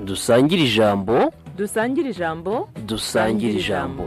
dusangire ijambo dusangire ijambo dusangire ijambo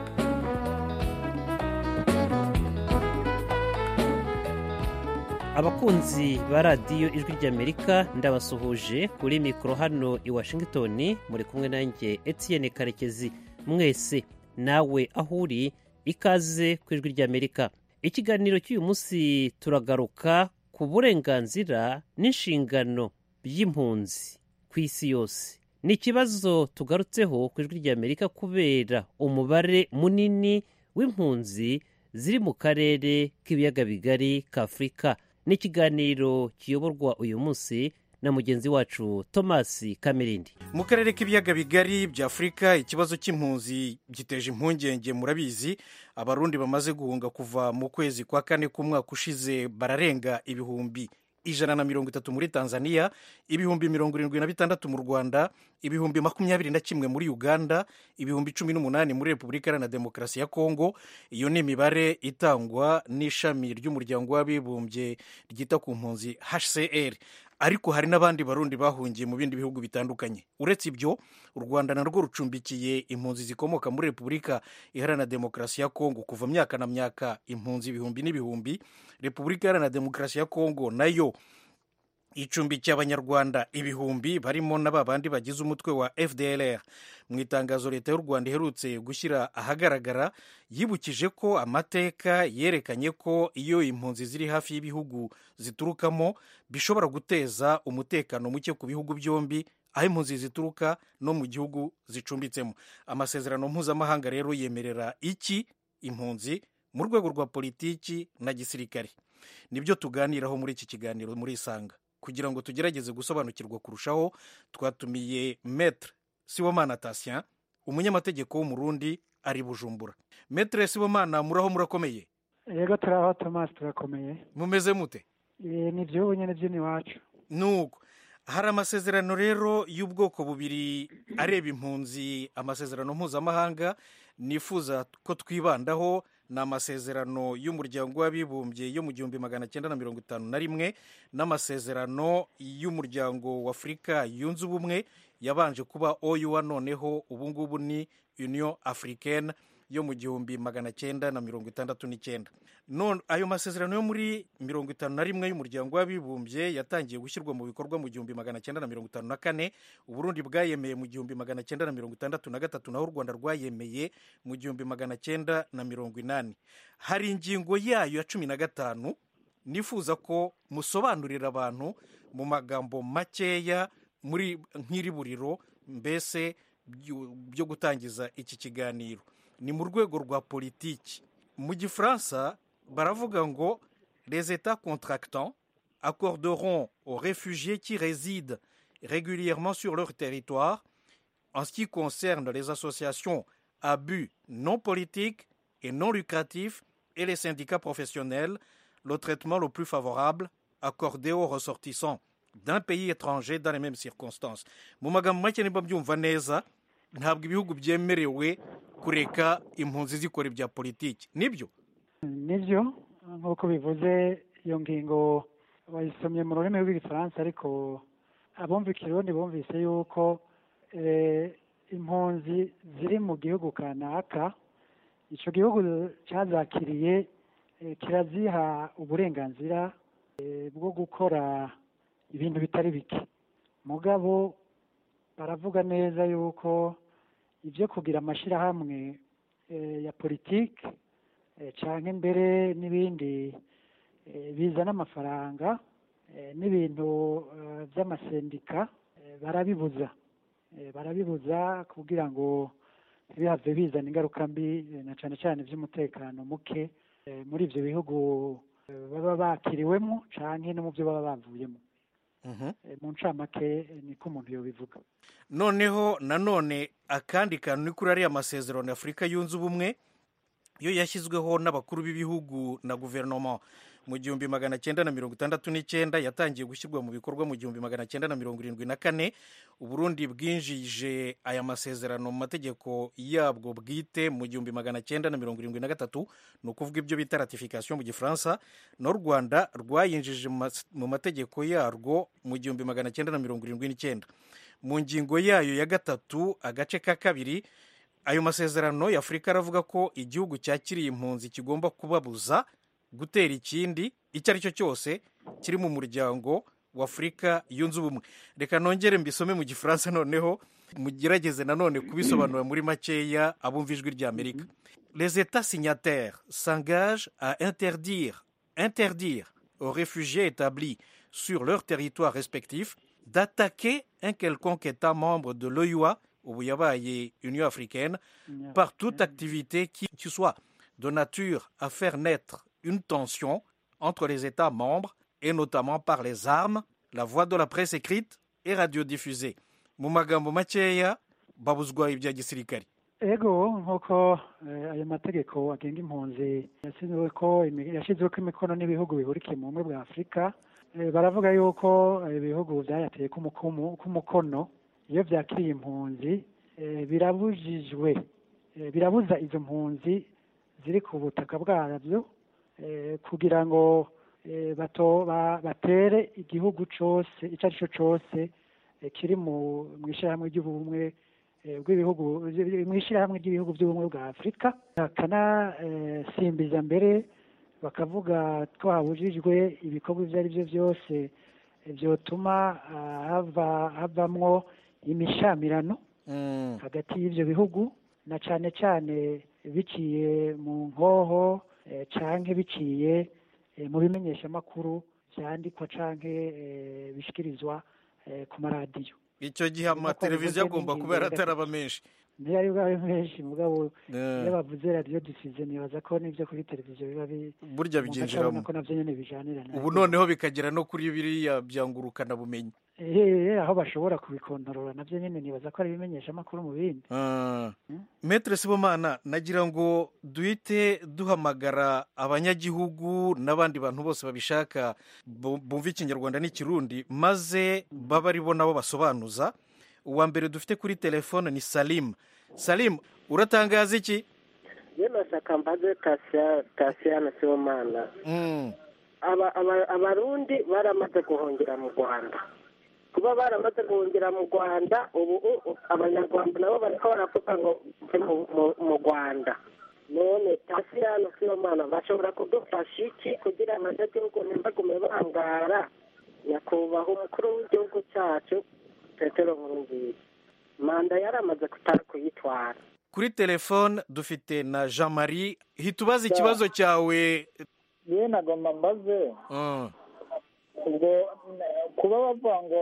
abakunzi ba radiyo ijwi ry'amerika ndabasuhuje kuri mikoro hano i washington muri kumwe nanjye etienne karekezi mwese nawe aho uri ikaze ku ijwi ry'amerika ikiganiro cy'uyu munsi turagaruka ku burenganzira n'inshingano by'impunzi ku isi yose ni ikibazo tugarutseho ku ijwi ry'amerika kubera umubare munini w'impunzi ziri mu karere k'ibiyaga bigari k'afurika ni ikiganiro kiyoborwa uyu munsi na mugenzi wacu thomas kamirindi mu karere k'ibiyaga bigari bya afurika ikibazo cy'impunzi giteje impungenge murabizi abarundi bamaze guhunga kuva mu kwezi kwa kane k'umwaka ushize bararenga ibihumbi ijana na mirongo itatu muri tanzania ibihumbi mirongo irindwi na bitandatu mu rwanda ibihumbi makumyabiri na kimwe muri uganda ibihumbi cumi n'umunani muri repubulika iharanira demokarasi ya kongo iyo ni imibare itangwa n'ishami ry'umuryango w'abibumbye ryita ku mpunzi hcr ariko hari n'abandi barundi bahungiye mu bindi bihugu bitandukanye uretse ibyo u rwanda narwo rucumbikiye impunzi zikomoka muri repubulika iharanira demokarasi ya kongo kuva myaka na myaka impunzi ibihumbi n'ibihumbi repubulika iharanira demokarasi ya kongo nayo icumbikiye abanyarwanda ibihumbi barimo na ba bandi bagize umutwe wa fdlr mu itangazo leta y'u rwanda iherutse gushyira ahagaragara yibukije ko amateka yerekanye ko iyo impunzi ziri hafi y'ibihugu ziturukamo bishobora guteza umutekano muke ku bihugu byombi aho impunzi zituruka no mu gihugu zicumbitsemo amasezerano mpuzamahanga rero yemerera iki impunzi mu rwego rwa politiki na gisirikare nibyo tuganiraho muri iki kiganiro muri isanga kugira ngo tugerageze gusobanukirwa kurushaho twatumiye metre sibomana tasien umunyamategeko w'umurundi ari bujumbura metre sibomana muraho murakomeye yego turaho tomasi turakomeye mumeze mute ni iby'ubu nyine by'iwacu nuko hari amasezerano rero y'ubwoko bubiri areba impunzi amasezerano mpuzamahanga nifuza ko twibandaho ni amasezerano y'umuryango w'abibumbye yo mu gihumbi magana cyenda na mirongo itanu na rimwe n'amasezerano y'umuryango w'afurika yunze ubumwe yabanje kuba oyuwa noneho ubungubu ni union africaine yo mu gihumbi magana cyenda na mirongo itandatu n'icyenda none ayo masezerano yo muri mirongo itanu na rimwe y'umuryango w'abibumbye yatangiye gushyirwa mu bikorwa mu gihumbi magana cyenda na mirongo itanu na kane uburundi bwayemeye mu gihumbi magana cyenda na mirongo itandatu na gatatu naho u rwanda rwayemeye mu gihumbi magana cyenda na mirongo inani hari ingingo yayo ya cumi na gatanu nifuza ko musobanurira abantu mu magambo makeya muri nk'iri buriro mbese byo gutangiza iki kiganiro ni mu rwego rwa politiki mu gifaransa baravuga ngo les états contractants accorderont aux réfugiés qui résident régulièrement sur leur territoire en ce qui concerne les associations à but non politique et non lucratif et les syndicats professionnels le traitement le plus favorable accordé aux ressortissants d'un pays étranger dans les mêmes circonstances mu magambo make niba byumva neza ntabwo ibihugu byemerewe kureka impunzi zikora ibya politiki nibyo nibyo nk'uko bivuze iyo ngingo bayisomye mu rurimi rw'igifaransa ariko abumva ikirundi bumvise yuko impunzi ziri mu gihugu kanaka icyo gihugu cyazakiriye kiraziha uburenganzira bwo gukora ibintu bitari bike mugabo baravuga neza yuko ibyo kugira amashyirahamwe ya politiki cyangwa imbere n'ibindi bizana amafaranga n'ibintu by'amasendika barabibuza barabibuza kugira ngo ntibihave bizana ingaruka mbi na cyane cyane by'umutekano muke muri ibyo bihugu baba bakiriwemo cyangwa no mu byo baba bavuyemo mu ncamake niko umuntu yobivuga noneho nanone akandi kantu ni kuri ariya masezerano y'afurika yunze ubumwe yo yashyizweho n'abakuru b'ibihugu na guverinoma mu gihumbi magana cyenda na mirongo itandatu n'icyenda yatangiye gushyirwa mu bikorwa mu gihumbi magana cyenda na mirongo irindwi na kane uburundi bwinjije aya masezerano mu mategeko yabwo bwite mu gihumbi magana cyenda na mirongo irindwi na gatatu ni ukuvuga ibyo bita ratification mu gifaransa n'u rwanda rwayinjije mu mategeko yarwo mu gihumbi magana cyenda na mirongo irindwi n'icyenda mu ngingo yayo ya gatatu agace ka kabiri ayo masezerano ya afurika aravuga ko igihugu cyakiriye impunzi kigomba kubabuza gutera ikindi icyo ari cyo cyose kiri mu muryango wa afurika yunze ubumwe reka nongere mbisome mu gifaransa noneho mugerageze nanone kubisobanura muri makeya abumva ijwi ry'amerika les états signataires s'engagent à interdire interdire aux réfugiés établis sur leur territoire respectif d'attaquer un quelconque état membre de l'OUA ubu yabaye union africaine par toute activité qui, qui soit de nature à faire naître une tension entre les États membres et notamment par les armes, la voie de la presse écrite et radiodiffusée. mu magambo makeya babuzwa ibya gisirikare ego nk'uko eh, ayo mategeko agenga impunzi yashyizweho ko imi- yashyizweho ko imikono n'ibihugu bihurikiye mu bumwe bwa afurika Eh, baravuga yuko eh, ibihugu byayateye k'umukumu- k'umukono iyo byakiriye impunzi eh, birabujijwe eh, birabuza izo mpunzi ziri ku butaka bwabyo eh, kugira ngo eh, bato ba- batere igihugu cyose icyo ari cyo cyose eh, kiri mu mu ishyirahamwe ry'ubumwe eh, bw'ibihugu mu ishyirahamwe ry'ibihugu by'ubumwe bwa afurika bakanasimbiza mbere bakavuga ko habujijwe ibikorwa ibyo ari byo byose eh, byotuma ah, hava havamwo imishamirano Mm, hagati y'ibyo bihugu na cyane cyane biciye mu nkoho eh, canke biciye eh, mu bimenyeshamakuru byandikwa canke eh, bishikirizwa eh, ku maradiyo icyo gihe Nk'uko amateleviziyo bivuze agomba n'ingingo kuba ya yarataraba menshi niyo ari bwawe menshi mugabo Eh, iyo bavuze radiyo dusize nibaza ko n'ibyo kuri televiziyo biba bi burya umuntu acabona byinjiramo ko navyo nyene bijanirana ubu noneho bikagera no kuri biriya byangurukana bumenyi eh aho bashobora kubikontorora navyo nyene nibaza ko ari ibimenyeshamakuru mu bindi Ah. Mm. Maître Sibomana nagira ngo duhite duhamagara abanyagihugu n'abandi bantu bose babishaka bu- bumva ikinyarwanda n'ikirundi maze baba ari bo nabo basobanuza uwa mbere dufite kuri telefone ni Salim Salim uratangaza iki yeno shaka mbaze Tasia- tasiyana sibomana Mm. aba aba- abarundi baramaze guhungira mu rwanda kuba baramaze guhungira mu rwanda ubu u- u- abanyarwanda nabo bariko baravuga ngo mve mu- mu- mu rwanda none tasiyana sibomana bashobora kudufasha iki kugira abanyagihugu ntibagume bangara nyakubahwa umukuru w'igihugu cyacu petero nkurunziza manda yaramaze kutari kuyitwara kuri telefone dufite na Jean Marie hita ubaza ikibazo cyawe yewe nagomba mbaze Mm. ubwo eh, kuba bavuga ngo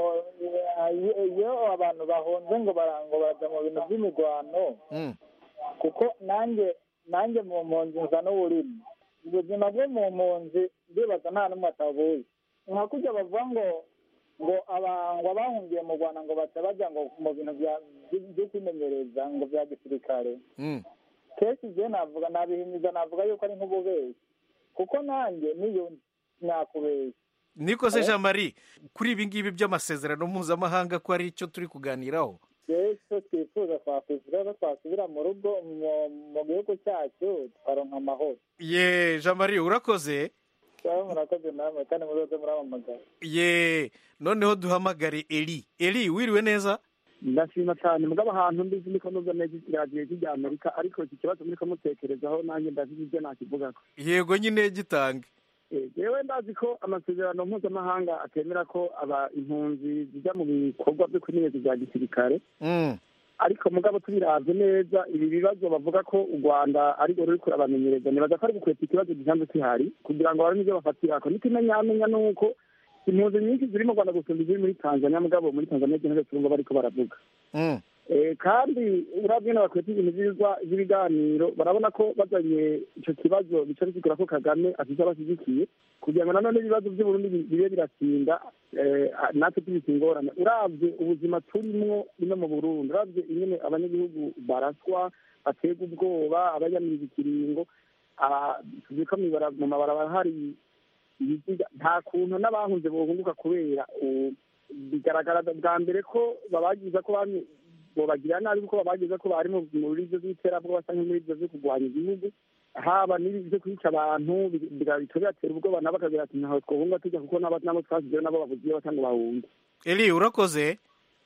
eh, iyo abantu bahunze ngo bara- ngo bajya mu bintu by'imirwano Mm. kuko nanjye nanjye mu mpunzi nza n'uburimi ubuzima bwo mu mpunzi ndibaza nta n'umwe atabuzi nka kujya bavuga ngo ngo aba- ngo abahungiye mu rwanda ngo baca bajya ngo mu bintu bya- by- byo kwimenyereza ngo bya gisirikare Mm. kenshi igihe navuga nabihimiza navuga yuko ari nk'ububeshyi kuko nanjye niyo nakubeshya niko se Jean Marie kuri ibi ngibi by'amasezerano mpuzamahanga ko ari icyo turi kuganiraho icyo twifuza twakwishyura ko twasubira mu rugo mu- mu gihugu cyacu tukaronka amahoro ye Jean Marie urakoze cyangwa murakoze namwe kandi muzoze muramamagara ye noneho duhamagare Eli Eli wiriwe neza ndashima cyane mugabo ahantu mbizi niko nubwo neza radiyo y'ijya amerika ariko iki kibazo muri kumutekerezaho nanjye ndazi ibyo nakivugako yego nyine gitange yewe ndazi ko amasezerano mpuzamahanga atemera ko aba impunzi zijya mu bikorwa byo kwimenyereza bya gisirikare Mm. ariko mugabo tubiravye neza ibi bibazo bavuga ko u rwanda arirwo ruri kurabamenyereza nibaza ko ari gukweta ikibazo gisanzwe kihari kugira ngo babone ibyo bafatirako n'ikimenyamenya ni uko impunzi nyinshi ziri mu rwanda gusumba iziri muri tanzania mugabo muri tanzania zino zose urumva bariko baravuga Mm. Eh, kandi urabye n'abakweta ibintu by'ibigwa- by'ibiganiro barabona ko bazanye icyo kibazo bica bisigura ko kagame afite abashyigikiye kugira ngo nanone ibibazo by'uburundi bi- bibe biratinda eh, natwe tubise ingorane uravye ubuzima turimwo ino mu burundi uravye ingene abanyagihugu baraswa baterwa ubwoba abayamiriza ikiringo ah, tuzi ko mwibara- mu mabarabara hari ibiziga nta kuntu n'abahunze bohunguka kubera u- bigaragara bwa mbere ko babagiza ko bamwe bobagira nabi kuko babagiza ko bari mu- muri ivyo by'iterabwoba canke muri ivyo vyo kurwanya igihugu haba n'ibi vyo kwica abantu bi- biga- bica bibatera ubwoba nabo bakagira ati ntaho twohunga tujya kuko nabo nabo twasizeyo nabo babuze iyo batanga bahunge Eli urakoze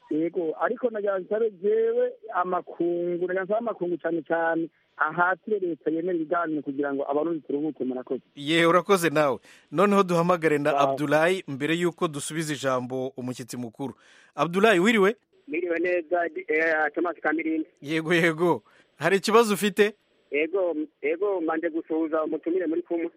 yego ariko nagira nsabe jewe amakungu nagira nsabe amakungu cyane cyane ahatire leta yemera ibiganiro kugira ngo abarundi turuhuke murakoze ye urakoze nawe noneho duhamagare na Sawa. abdulayi mbere y'uko dusubiza ijambo umushyitsi mukuru abdulayi wiriwe Miriwe neza eh, Thomas Kamirindi. yego yego hari ikibazo ufite Ego ego manje gusuhuza umutumire muri kumwe.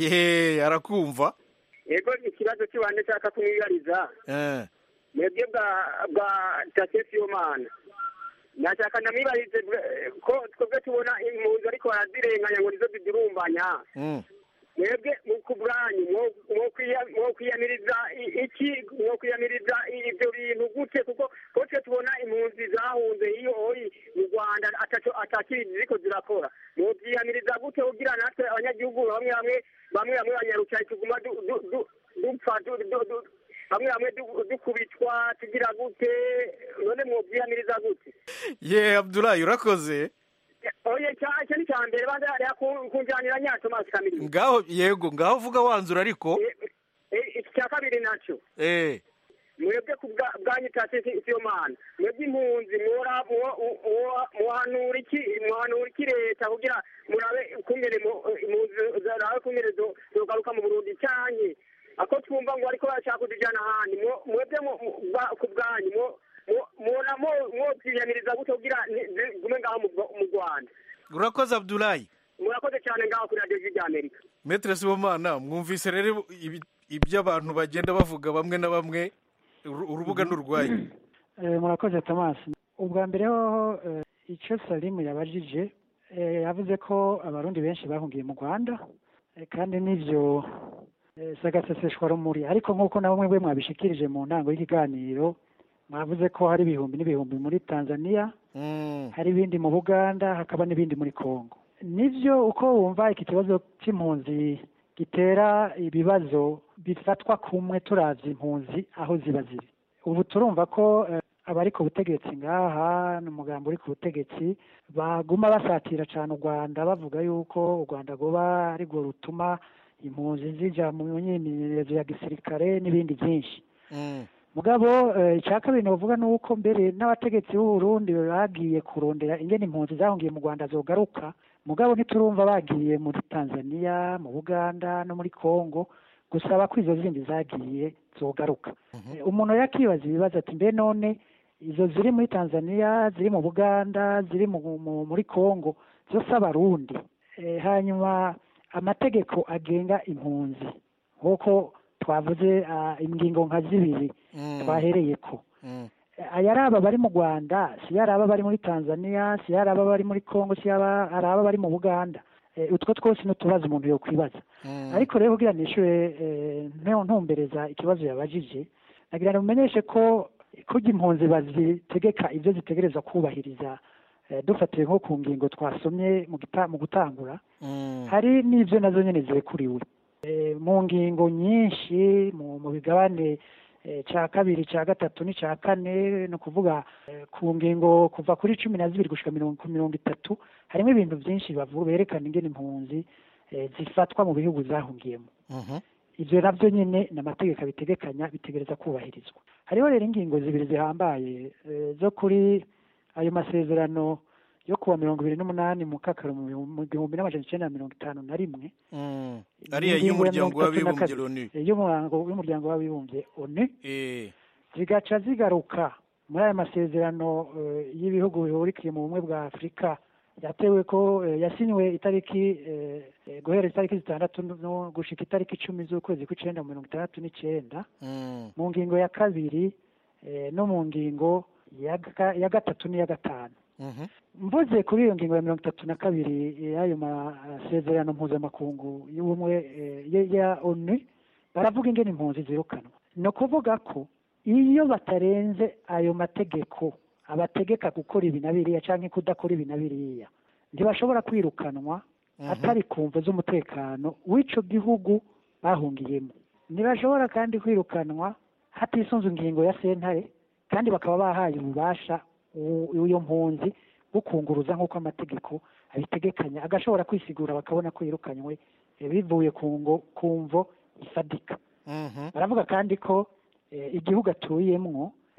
ye arakumva Ego ikibazo kiwande cyaka kumwibariza. Eh, Mwebwe bwa bwa Tasesi Omana. Nashaka ndamwibarize eh, ko twebwe tubona impunzi ariko barazirenganya ngo nizo zidurumbanya. mm. mwebwe mu kubwanyu mwo- mwo kwiya- mwo kwiyamiriza i- iki mwo kwiyamiriza i- ibyo bintu gute kuko ko twe tubona impunzi zahunze iyo oyi mu rwanda ataco atakiri ziriko zirakora mwovyiyamiriza gute kugira natwe abanyagihugu bamwe bamwe bamwe bamwe banyarucaye tuguma du- du- du- dupfa du- du- du- bamwe bamwe du- dukubitwa tugira gute none mwovyiyamiriza gute ye abdulayi urakoze oye ca- ico ni ca mbere banza hariya ku- kunjanira nya tomasi kamiri ngaho yego ngaho vuga wanzura ariko iki cya kabiri nacyo eh mwebwe ku bwa- bwanyu tasi siyo mana mwebwe impunzi mwora- mwo- mwo- mwohanura iki mwohanura iki leta kugira murabe ukungene mu- impunzi zarabe ukungene zo- zogaruka mu burundi canke ako twumva ngo bariko barashaka kuzijana ahandi mwo- mwebwe mu- mu- bwa- ku bwanyu mwo- mwo- mwona mwo- mwovyiyamiriza gute kugira ni- zigume ngaho mu Rwa- mu rwanda urakoze abdulayi murakoze cyane ngaho kuri radiyo ry'amerika metere sibomana mwumvise rero ibi- ibyo abantu bagenda bavuga bamwe na bamwe uru- urubuga ni urwanyu Eh, murakoze thomas ubwa mbere hoho eh, icyo salimu yabajije eh, yavuze ko abarundi benshi bahungiye mu rwanda eh, kandi n'ibyo eh, si agaseseshwa rumuri ariko nk'uko na bamwe bwe mwabishikirije mu ntango y'ikiganiro mwavuze ko hari ibihumbi n'ibihumbi muri tanzania Mm. hari ibindi mu buganda hakaba n'ibindi muri congo nibyo uko wumva iki kibazo cy'impunzi gitera ibibazo bifatwa kumwe turavye impunzi aho ziba ziri ubu turumva ko eh, abari ku butegetsi ngaha n'umugambi uri ku butegetsi baguma basatira cyane u rwanda bavuga yuko u rwanda rwoba ari rwo rutuma impunzi zija mu myimenyerezo ya gisirikare n'ibindi byinshi Mm. mugabo eh, icya kabiri novuga ni uko mbere n'abategetsi b'u Burundi bagiye kurondera ingene impunzi zahungiye mu Rwanda zogaruka mugabo ntiturumva bagiye muri Tanzania mu Buganda no muri Congo gusaba ko izo zindi zagiye zogaruka Eh, umuntu yakibaza ibibazo ati mbe none izo ziri muri Tanzania ziri mu Buganda ziri mu, mu, muri Congo zose abarundi eh, hanyuma amategeko agenga impunzi nk'uko twavuze ah, ingingo nka zibiri Mm. twahereye ko Mm. ayaraba bari mu rwanda si yaraba bari muri tanzania si yaraba bari muri congo si yaba araba bari mu buganda Eh, utwo twose ni utubazo umuntu yokwibaza Mm. ariko rero kugira nishure eh, nte- ntumbereza ikibazo yabajije nagira ngo mumenyeshe ko kurya impunzi bazitegeka ibyo zitegereza kubahiriza eh, dufatiye nko ku ngingo twasomye mu gita- mu gutangura Mm. hari n'ibyo nazo nyine zirekuriwe Eh, mu ngingo nyinshi mu mu bigabane eh, cya kabiri cya gatatu n'icya kane ni ukuvuga eh, ku ngingo kuva kuri cumi na zibiri gushika mirongo ku mirongo itatu harimo ibintu byinshi bavu- berekana ingene impunzi eh, zifatwa mu bihugu zahungiyemo Mhm. ibyo nabyo nyine ni amategeko abitegekanya bitegereza kubahirizwa hariho rero ingingo zibiri zihambaye eh, zo kuri ayo masezerano yo kuwa mirongo ibiri n'umunani mu kakaro mu bihu- mu gihumbi n'amajana icyenda na mirongo itanu na rimwe Mm. ariya Ingingo ya y'umuryango mirongo itatu na w'abibumbye kabiri. loni Eh, y'umurango w'umuryango w'abibumbye onu Eh. zigaca zigaruka muri aya masezerano eh, y'ibihugu bihurikiye mu bumwe bwa afurika yatewe ko eh, yasinywe itariki eh, eh, guhera itariki zitandatu no gushika itariki icumi z'ukwezi kw'icenda mu mirongo itandatu n'icenda Mm. mu ngingo ya kabiri eh, no mu ngingo ya ga- ya gatatu n'iya gatanu Mhm. mvuze kuri iyo ngingo ya mirongo itatu na kabiri y'ayo masezerano mpuzamakungu y'ubumwe eh, ya- ya onu baravuga ingene impunzi zirukanwa ni ukuvuga ko iyo batarenze ayo mategeko abategeka gukora ibi na biriya cyangwa kudakora ibi na biriya ntibashobora kwirukanwa atari ku mvu z'umutekano w'ico gihugu bahungiyemo ntibashobora kandi kwirukanwa hatisunze ingingo ya sentare kandi bakaba bahaye ububasha u- iyo mpunzi bukunguruza nk'uko amategeko abitegekanya agashobora kwisigura bakabona ko yirukanywe eh, bivuye ku ngo ku mvo isadika Mhm. baravuga kandi ko eh, igihugu atuyemwo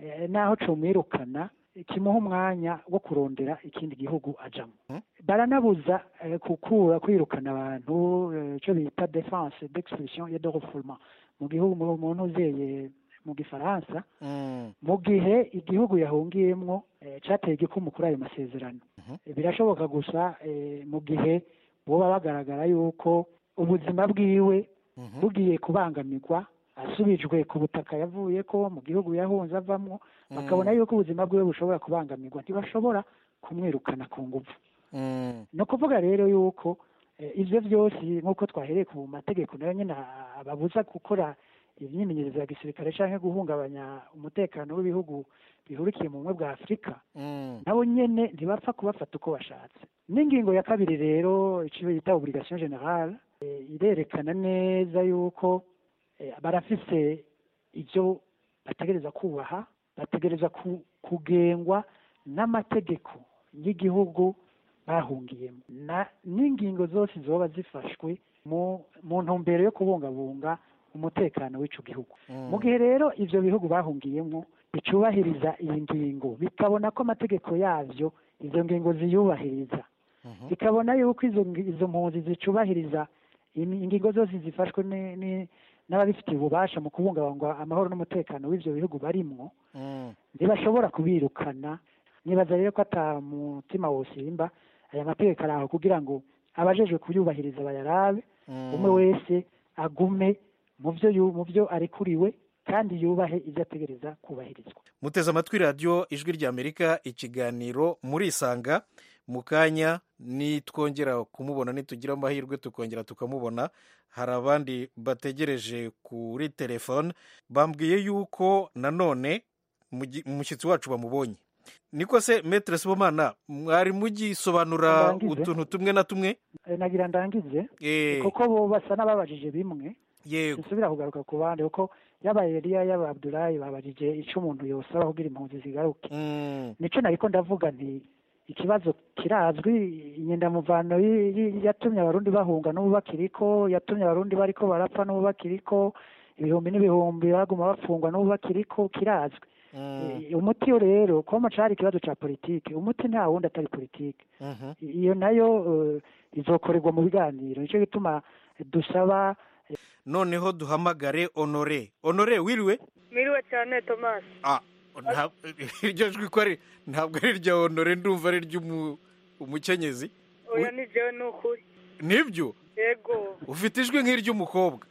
eh, naho comwirukana kimuha umwanya wo kurondera ikindi gihugu ajamo baranabuza eh, kukura kwirukana abantu eh, ico bita defense d'expulsion et de refoulement mu gihugu mu muntu uzeye mu gifaransa mu gihe igihugu yahungiyemwo eh, cateye igikumu kuri ayo masezerano Eh, birashoboka gusa eh, mu gihe boba bagaragara yuko ubuzima bwiwe bugiye kubangamirwa asubijwe ku butaka yavuye ko mu gihugu yahunze avamwo bakabona yuko ubuzima bwiwe bushobora kubangamirwa ntibashobora kumwirukana ku nguvu ni ukuvuga rero yuko eh, ivyo vyose nk'uko twahereye ku mategeko nayo nyine a- ababuza gukora imyimenyerezo ya gisirikare canke guhungabanya umutekano w'ibihugu bihurikiye mu bumwe bwa afurika nabo nyene ntibapfa kubafata uko bashatse n'ingingo ya kabiri rero ico bita obligation generale eh, irerekana neza yuko eh, barafise ivyo bategereza kubaha bategereza ku- kugengwa n'amategeko y'igihugu bahungiyemo na n'ingingo zose zoba zifashwe mu mu ntumbero yo kubungabunga umutekano w'ico gihugu mu gihe rero ivyo bihugu bahungiyemo bicubahiriza iyi ngingo bikabona ko amategeko yavyo izo ngingo ziyubahiriza bikabona yuko izo ngi- izo mpunzi zicubahiriza imi- ingingo zose zifashwe ni- ni- n'ababifitiye ububasha mu kubungabunga amahoro n'umutekano w'ivyo bihugu barimwo ntibashobora kubirukana nibaza rero ko ata mutima wosimba aya mategeko ari aho kugira ngo abajejwe kuyubahiriza bayarabe umwe wese agume mu byo yu- mu byo arekuriwe kandi yubahe ibyo ategereza kubahirizwa muteze amatwi radiyo ijwi ry'amerika ikiganiro murisanga mu kanya nitwongera kumubona nitugira amahirwe tukongera tukamubona hari abandi bategereje kuri telefone bambwiye yuko nanone mugi- umushyitsi wacu bamubonye niko se metere sibomana mwari mugisobanura Ndangize. utuntu tumwe na tumwe Eh, nagira ndangize Eh, kuko bo basa n'ababajije bimwe yego dusubira kugaruka ku bandi kuko yaba Eliya yaba Abdulayi babajije ico umuntu yosaba kugira impunzi zigaruke Mm, nico nariko ndavuga nti ikibazo kirazwi inyendamuvano yi- yi- yatumye abarundi bahunga n'ubu bakiriko yatumye abarundi bariko barapfa n'ubu bakiriko ibihumbi n'ibihumbi baguma bafungwa n'ubu bakiriko kirazwi mm, Eh, umuti yo rero koma cari ikibazo ca politike umuti nta wundi atari politike mhm. iyo nayo eh, izokorerwa mu biganiro nico gituma dusaba noneho duhamagare honore honore wiriwe Miriwe cyane Thomas. Ah, nta- iryo jwi ko ari ntabwo ari irya honore ndumva ari iry'umukenyezi Oya ni jewe ni ukuri. nibyo Yego. ufite ijwi nk'iry'umukobwa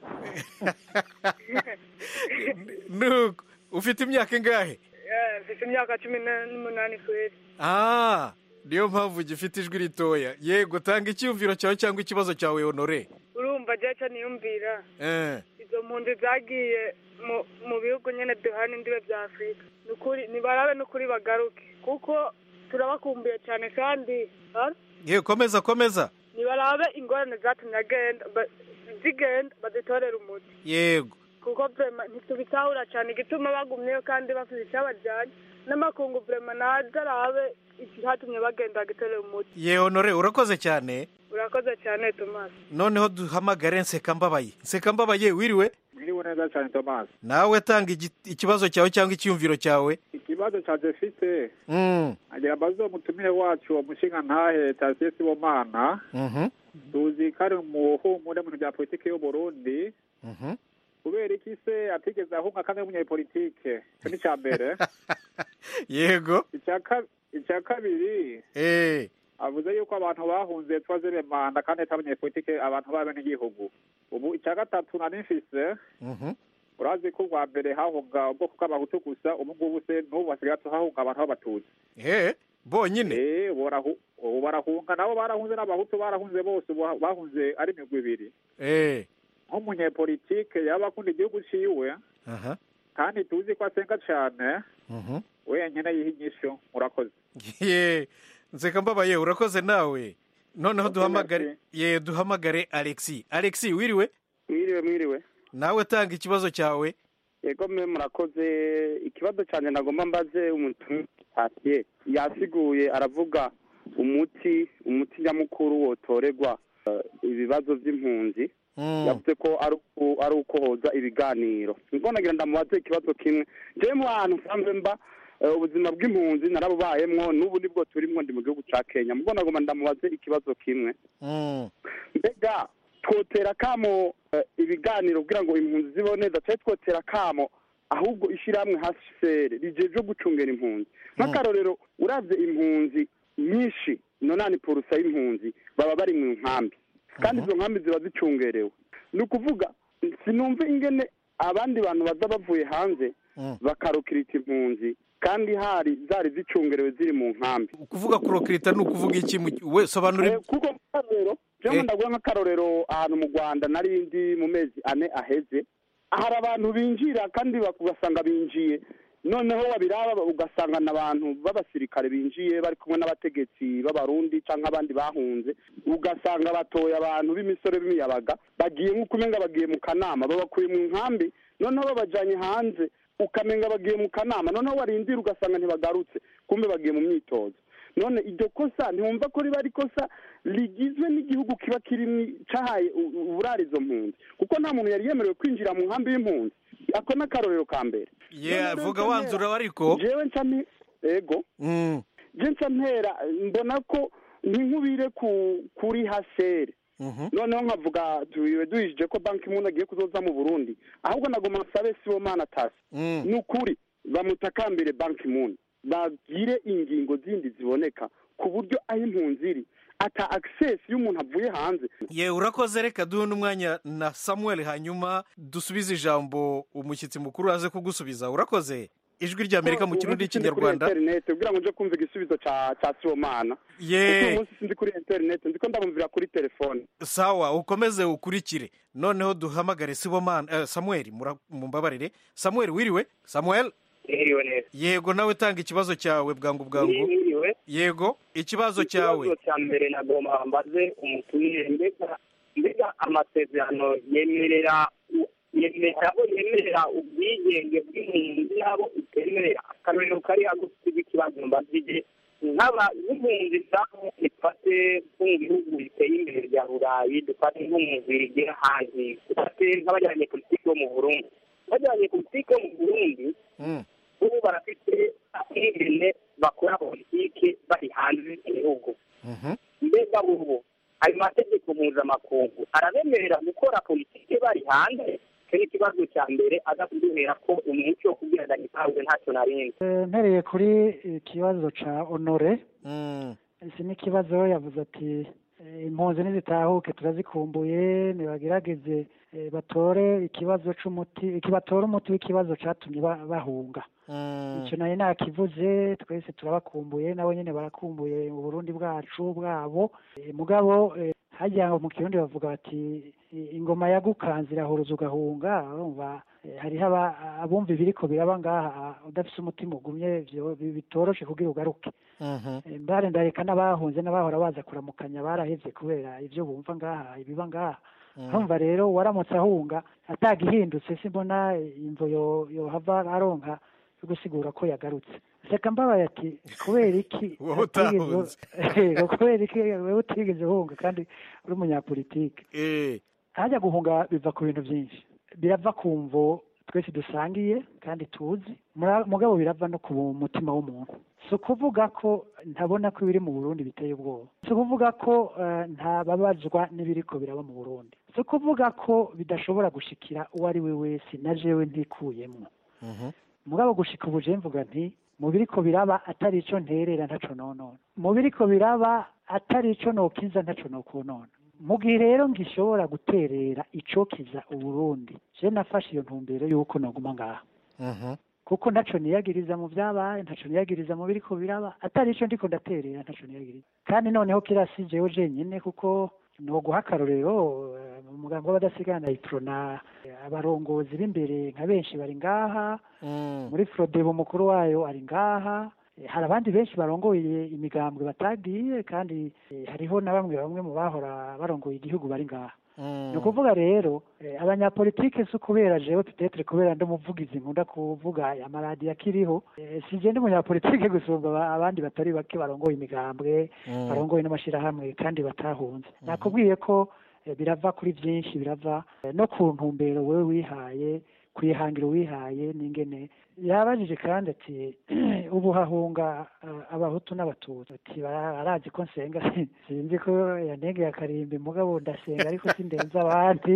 nuko ufite imyaka ingahe Eh, Mfite imyaka cumi na- n'umunani kweri. ah niyo mpamvu gifite ijwi ritoya yego tanga icyiyumviro cyawe cyangwa ikibazo cyawe honore Urumva jeca niyumvira. Eh, Izo mpunzi zagiye mu mu bihugu nyene duhana indibe vya Afurika. Nukuri nibarabe nukuri bagaruke. Kuko turabakumbuye cyane kandi ah, ye komeza komeza nibarabe ingorane zatumye agenda ba- zigenda bazitorera umuti. yego kuko vrema ntitubitahura cyane igituma bagumyeyo kandi bafite icyabajyanye n'amakungu vrema naje arabe ikihatumye bagenda gitorera umuti ye honore urakoze cyane urakoze cyane tomasi noneho duhamagare nsekambabaye nsekambabaye wiriwe Mwiriwe neza cyane Thomas. nawe tanga igi- ikibazo cyawe cyangwa icyiyumviro cyawe Ikibazo cha Jefite Mm, agira abazo mutumire wacu umushinga ntahe Tarsier Sibomana mhm, tuzi ko ari umuhumure mu bintu bya politiki y'u Burundi mhm. kubera iki se atigeze ahunga kandi ari umunyapolitike icyo ni icya mbere yego icya ka- icya kabiri eh avuze yuko abantu bahunze twazere manda kandi atari abanyapolitike abantu b'abenegihugu ubu icya gatatu nari mfise mhm. urazi ko ubwa mbere hahunga ubwoko bw'abahutu gusa ubu ngubu se n'ubu hasigaye hahunga abantu b'abatutsi eh bonyine Eh, ubu barahu- ubu barahunga nabo barahunze n'abahutu barahunze bose ubu bahunze ari imigwi ibiri eh nk'umunyepolitike yaba akunda igihugu ciwe aha kandi tuzi ko asenga cane mhm. wenyene yiha inyishu murakoze ye nsekambabaye urakoze nawe noneho Okay, duhamagare merci. ye duhamagare alexi alexi wiriwe mwiriwe mwiriwe nawe tanga ikibazo cyawe yego mwe murakoze ikibazo cyane nagomba mbaze umuntu pasiye yasiguye aravuga umuti umuti nyamukuru wotorerwa eh, ibibazo by'impunzi yavuze ko ari uku- ari ukohoza ibiganiro nibwo nagira ndamubaze ikibazo kimwe njyewe mu hantu nsanzwe mba eh, ubuzima bw'impunzi narabubayemwo n'ubu nibwo turimwo ndi mu gihugu ca kenya mubwo nagomba ndamubaze ikibazo kimwe mbega twotera akamo eh, ibiganiro kugira ngo impunzi zibeho neza cyari twotera akamo ahubwo ishyirahamwe hcr rijejwe gucungera impunzi nk'akarorero uravye impunzi nyinshi nonani porusa y'impunzi baba bari mu nkambi kandi izo nkambi ziba zicungerewe ni ukuvuga sinumva ingene abandi bantu baza bavuye hanze bakarukirita impunzi kandi hari zari zicungerewe ziri mu nkambi kuvuga kurokirita ni ukuvuga iki mu- we sobanura Eh, kuko akarorero jewe ndaguha nk'akarorero ahantu mu rwanda nari ndi mu mezi ane aheze hari abantu binjira kandi bak- ugasanga binjiye noneho wabiraba ugasanga n'abantu b'abasirikare binjiye bari kumwe n'abategetsi b'abarundi cyangwa abandi bahunze ugasanga batoye abantu b'imisore b'imiyabaga bagiye nk'uko umenga bagiye mu kanama babakuye mu nkambi noneho babajanye hanze ukamenga bagiye mu kanama noneho warindira ugasanga ntibagarutse kumbe bagiye mu myitozo none iryo kosa ntiwumva ko riba ari ikosa rigizwe n'igihugu kiba kirimo cahaye u- u- uburara izo mpunzi kuko nta muntu yari yemerewe kwinjira mu nkambi y'impunzi ako ni akarorero ka mbere ye vuga wanzura ariko jewe nca nti- ego je nca ntera mbona ko ntinkubire ku kuri hasere noneho nkavuga tubiwe duhishije ko banki impunzi agiye kuzoza mu burundi ahubwo nagoma nsabe sibomana tasi ni ukuri bamutakambire banki impunzi bagire ingingo zindi ziboneka ku buryo aho impunzi iri ata access y'umuntu avuye hanze ye urakoze reka duhe n'umwanya na samuel hanyuma dusubize ijambo umushyitsi mukuru aze kugusubiza urakoze ijwi ry'amerika mu kirundi n'ikinyarwanda kuri internet kugira ngo nje kumva igisubizo ca ca sibomana Ye. kuko uyu munsi sindi kuri internet ndiko ndamumvira kuri telefone sawa ukomeze ukurikire noneho duhamagare sibomana eh, samuel mura- mumbabarire samuel wiriwe samuel Mwiriwe neza. yego nawe tanga ikibazo cyawe bwangu bwangu Mwiriwe. yego ikibazo cyawe ikibazo cya mbere nagomba mbaze umutumire mbega mbega amasezerano yemerera yemerera abo yemerera ubwigenge bw'impunzi n'abo itemerera akarorero kari hagufi ikibazo mbazije nk'aba nk'impunzi zabo ifate nko mu bihugu biteye imbere bya burayi dufate nko mu zirigera hanze dufate nk'abajyanye politiki bo mu burundi bajyanye politiki bo mu burundi ubu barafite ingene bakora politiki bari hanze y'igihugu mbega ubu ayo mategeko mpuzamakungu arabemerera gukora politiki bari hanze icyo ni ikibazo cya mbere aza kuduhera ko umuco wo kubwira ndagitanzwe ntacyo narinzi Eh, mpereye kuri ikibazo ca honore iki ni ikibazo yavuze ati eh, impunzi nizitahuke turazikumbuye nibagerageze eh, batore ikibazo c'umuti iki batore umuti w'ikibazo catumye ba- bahunga icyo nayo nakivuze twese turabakumbuye nabo nyine barakumbuye mu burundi bwacu bwabo Eh, mugabo eh, harya ngo mu kirundi bavuga bati "I- ingoma yagukanze irahuruza ugahunga urumva eh, hariho aba- abumva ibiriko biraba ngaha udafise umutima ugumye vyo- bi- bitoroshe kugira ugaruke Eh, mbare ndareka n'abahunze n'abahora baza kuramukanya barahevye kubera ivyo bumva ngaha ibiba ngaha urumva rero waramutse ahunga atagihindutse simbona imvo yo- yohava aronka yo gusigura ko yagarutse reka mbabaye ati kubera iki Wowe utigeze- utahunze. Yego, kubera iki wewe utigeze uhunga kandi uri umunyapolitike hajya guhunga biva ku bintu byinshi birava ku mvo twese dusangiye kandi tuzi mura- mugabo birava no ku mutima w'umuntu si ukuvuga ko ntabona ko ibiri mu burundi biteye ubwoba si ukuvuga ko eh, ntababazwa n'ibiriko biraba mu burundi si ukuvuga ko bidashobora gushikira uwo ari we wese na jewe ntikuyemwo mugabo gushika ubu je mvuga nti mu biriko biraba atari ico nterera ntaco nonona mu biriko biraba atari ico nokiza ntaco nokonona mu gihe rero ngishobora guterera icokiza uburundi je nafashe iyo ntumbero y'uko noguma ngaha kuko ntaco niyagiriza mu vyabaye ntaco niyagiriza mu biriko biraba atari ico ndiko ndaterera ntaco niyagiriza kandi noneho kirasi jewe jenyine kuko noguha akarorero eh, mu mugambi w'abadasigana iprona abarongozi b'imbere nka benshi bari ngaha muri frodebo umukuru wayo ari ngaha Eh, hari abandi benshi barongoye imigambwe batagiye kandi eh, hariho na bamwe bamwe mu bahora barongoye igihugu bari ngaha ni ukuvuga rero eh, abanyapolitike si ukubera jewe petetre kubera ndi umuvugizi nkunda kuvuga amaradiyo akiriho eh, si je ndi umunyapolitike gusumba aba- abandi batari bake barongoye imigambwe Mm. barongoye n'amashirahamwe kandi batahunze nakubwiye ko eh, birava kuri byinshi birava eh, no ku ntumbero wewe wihaye kwihangira uwihaye n'ingene yabajije kandi ati ubu hahunga eh, abahutu n'abatutsi ati "Bara- barazi ko nsenga sinzi ko yanegeye akarimbi mugabo ndasenga ariko sindenza abandi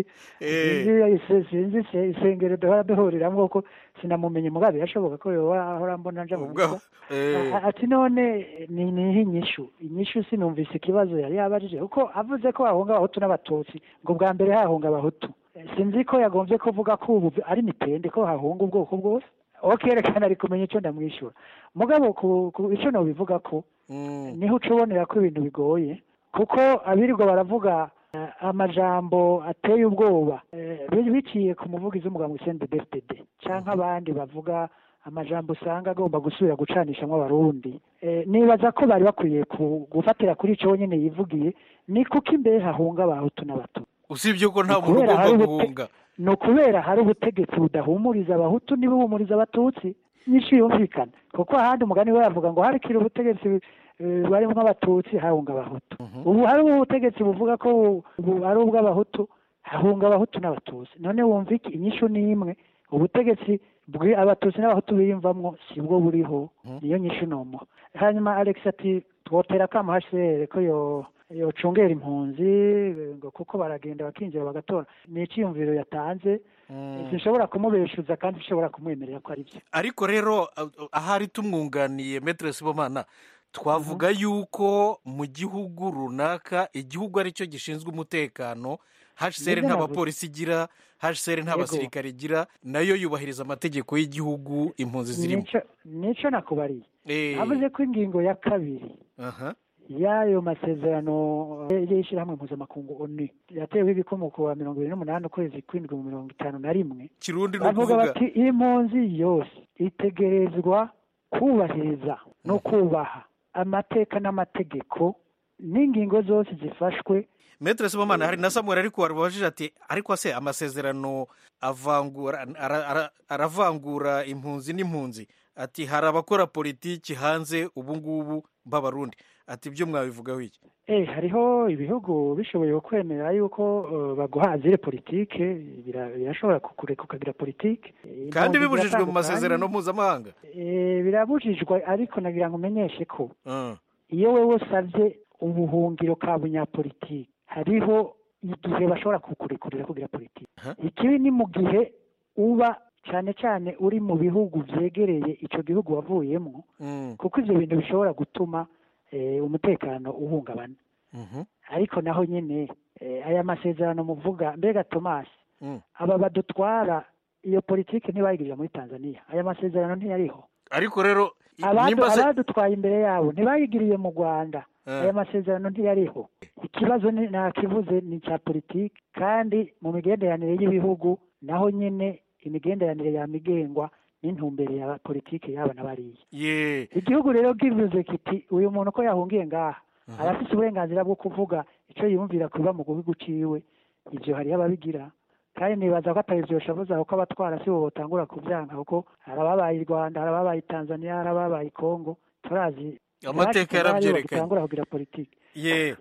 Eh. sinzi sinzi se- isengero duhora duhuriramwo ko sinamumenye mugabo birashoboka ko yoba ahora mbona nja mu ubwo misa eh, A- ati none ni niho inyishu inyishu sinumvise ikibazo yari yabajije kuko avuze ko hahunga abahutu n'abatutsi ngo bwa mbere hahunga abahutu Eh, sinzi ko yagombye kuvuga ko ubu ari mitende ko hahunga ubwoko bwose okerekana ari kumenya icyo ndamwishyura mugabo ku, ku icyo nobivuga ko mm, niho uca ubonera ko ibintu bigoye kuko abirirwa baravuga eh, amajambo ateye ubwoba eh, bi- biciye ku muvugizi w'umuganga CNDD-FDD canke abandi bavuga amajambo usanga agomba gusubira gucanishamwo abarundi eh, nibaza ko bari bakwiye ku- gufatira kuri ico nyene yivugiye ni kuko imbere hahunga abahutu n'abatutsi usibye ko nta muntu kubera ugomba hari ubute- guhunga ni ukubera hari ubutegetsi budahumuriza abahutu ntibuhumuriza abatutsi nyinshi yumvikana kuko ahandi umugani we yavuga ngo harikira ubutegetsi eh, barimo abatutsi hahunga abahutu ubu hari ubutegetsi buvuga ko ubu ari ubw'abahutu hahunga abahutu n'abatutsi none wumva iki inyishu ni imwe ubutegetsi bwi abatutsi n'abahutu biyumvamwo si bwo buriho niyo nyishu nomuha hanyuma alex ati twotera akamo hcr ko yo yocungera impunzi eh, ngo kuko baragenda bakinjira bagatora ni icyiyumviro yatanze Mm. sinshobora kumubeshuza kandi sinshobora kumwemerera ko ari byo ariko rero ah, ahari tumwunganiye metere sibomana twavuga yuko mu gihugu runaka igihugu ari cyo gishinzwe umutekano hcr Nibyo nta navuze. bapolisi igira hcr nta Yego. basirikare igira nayo yubahiriza amategeko y'igihugu impunzi zirimo nico nico nakubariye Eh, avuze ko ingingo ya kabiri aha. y'ayo masezerano eh, y'ishyirahamwe mpuzamakungu onu yateweho ibikomo ku wa mirongo ibiri n'umunani ukwezi kw'indwi mu mirongo itanu na rimwe kirundi ni bavuga ukuvuga bati impunzi yose itegerezwa kubahiriza no kubaha amateka n'amategeko n'ingingo zose zifashwe metere sibomana hari na samuel ariko warubajije ati ariko se amasezerano avangura ara- ara- aravangura impunzi n'impunzi ati hari abakora politiki hanze ubu ngubu b'abarundi ati ibyo mwabivugaho iki Eh, hariho ibihugu bishoboye kwemera yuko eh, baguha azire politike bira- birashobora kukureka ukagira politike Eh, kandi impunzi bibujijwe mu ziratandukanye. masezerano mpuzamahanga Eh, birabujijwe ariko nagira ngo umenyeshe ko Ah, iyo wewe usabye ubuhungiro ka bunyapolitiki hariho igihe bashobora kukurekurira kugira politiki Aha. ikibi ni mu gihe uba cyane cyane uri mu bihugu byegereye icyo gihugu wavuyemo mm, kuko ibyo bintu bishobora gutuma eh, umutekano uhungabana mhm, ariko naho nyine eh, aya masezerano muvuga mbega tomasi mm. aba badutwara iyo politiki ntibayigirira muri tanzania aya masezerano ntiyariho ariko rero i- Abadu- nimba se abadutwaye imbere yabo ntibayigiriye mu rwanda Ah. aya masezerano ntiyariho ikibazo ni- nakivuze ni icya politiki kandi mu migenderanire y'ibihugu naho nyine imigenderanire yamigengwa n'intumbero ya politiki yaba na bariya ye igihugu rero kivuze kiti uyu muntu ko yahungiye ngaha arafite uburenganzira bwo kuvuga icyo yumvira kuba mu gihugu ciwe ibyo hariho ababigira kandi nibaza ko atari byo shabuza kuko abatwara si bo botangura kubyanga kuko hari ababaye i rwanda hari ababaye i tanzania hari ababaye i kongo turazi Amateka Iwacu bari yarabyerekanye. bagitangura kugira politiki ye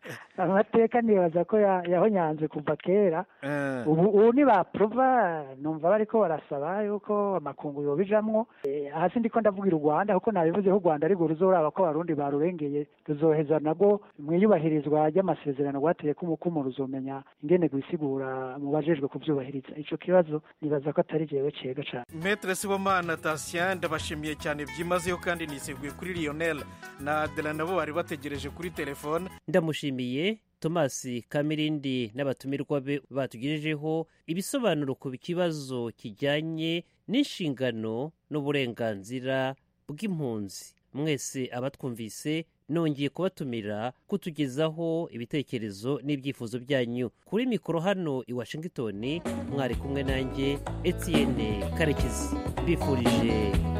amateka nibaza ko ya- yahonyanze kuva kera eh, ubu ubu nibapuruva numva bariko barasaba yuko amakungu yobijamwo Eh, hasi ndiko ndavugira u rwanda kuko nabivuze ko u rwanda ariko ruzoraba ko abarundi barurengeye ruzoheza nabwo mu iyubahirizwa ry'amasezerano rwateye ko umukumu ruzomenya ingene rwisigura mu bajejwe kuvyubahiriza ico kibazo nibaza ko atari jewe cega cane metere sibomana tasien ndabashimiye cyane byimazeyo kandi niseguye kuri lionel na adela nabo bari bategereje kuri telefone ndamushimiye tomasi kamirindi n'abatumirwa be batugejejeho ibisobanuro ku kibazo kijyanye n'inshingano n'uburenganzira bw'impunzi mwese abatwumvise nongeye kubatumira kutugezaho ibitekerezo n'ibyifuzo byanyu kuri mikoro hano i washington mwari kumwe nanjye etienne karekezi mbifurije